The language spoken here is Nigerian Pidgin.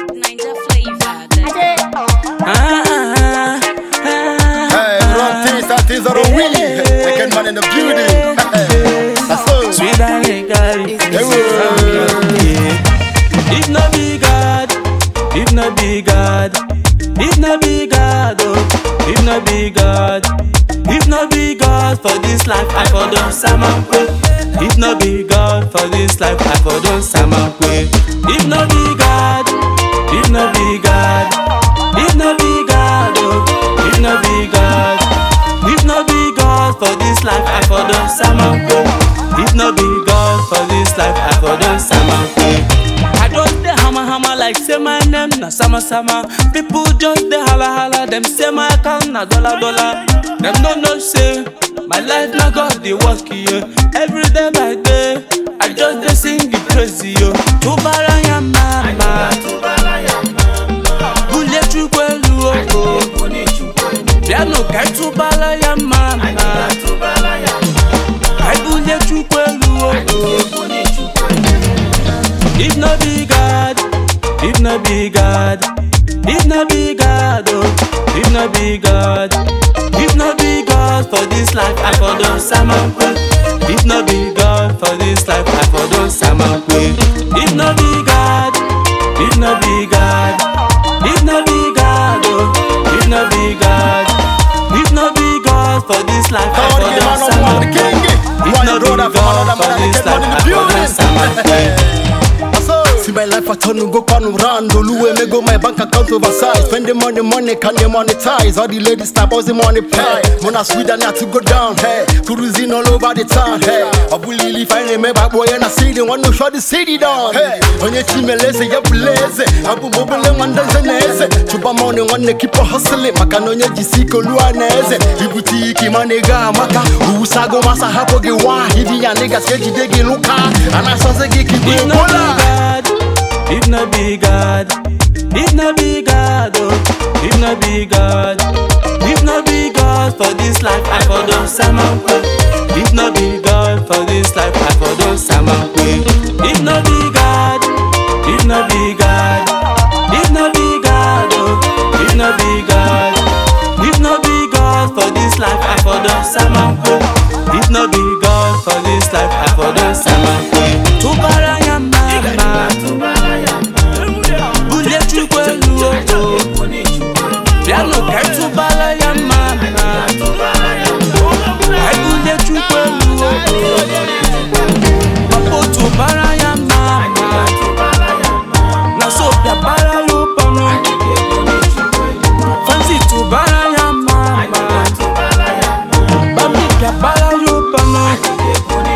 Ninja flavor. Ah, ah, ah, Hey, wrong things and things are on wheelie. Second man in the building. That's so. Sweet and legally. Yeah, well. If no be God, if no be God, if no be God, oh, if no be God, if no be God for this life, I for don salmon pay. If no be God for this life, I for don salmon pay. If no be God, if no be God, if no be God, oh, if no be God, if no be God for this life, I for don salmon pay. If no be God for this life, I for don salmon pay. I just dey hammer hammer like say my name na sama sama. People just dey holla holla, them say my account na dollar dollar. Them no know say my life na God dey work here. Every day by day, I just dey sing the praise yo. Tubara ya mama, bule chukwelu oko. Piano kai tubara ya mama, kai bule chukwelu oko. If no be God, if no be God, if no be God, oh, if no be God, if no be God for this life, I for don salmon pay. If no be God for this life, I for don salmon pay. If no be God, if no be God, if no be God, oh, if no be God, if no be God for this life, I Come for on, don man, I'm salmon the pay. king. If Why no you be roll that from God another for man and this get life, one in I the for don salmon pay. That's so. See my life I turn to go pan round Oluwe me go my bank account oversized Spend the money, money can they monetize All the ladies stop us the money pay Mona sweet and to go down Hey, cruising all over the town Hey, Abulili find me back boy and I see the one who shut the city down Hey, on your team lese ya blaze Abu mobile wanda zeneze Chuba money one keep on hustling Makano nye jisiko luaneze Ibutiki manega maka Usago masa hapo gewa Hivi ya niggas keji degi luka Anasanze giki If no be bola God, if no be God, if no be God, oh, if no be God, if no be God for this life, I for don salmon pay. If no be God for this life, I for don salmon pay. If no be God, if no be God, if no be God, oh, if no be God, if no be God for this life, I for don salmon pay. If no be God for this life, I for don salmon pay. Tubara ya mama, bule chukwelu oko. Piano kai tubara ya mama, kai bule chukwelu oko. Papo tubara ya mama, na so pia bara yo pano. Fancy tubara ya mama, babi pia bara yo pano.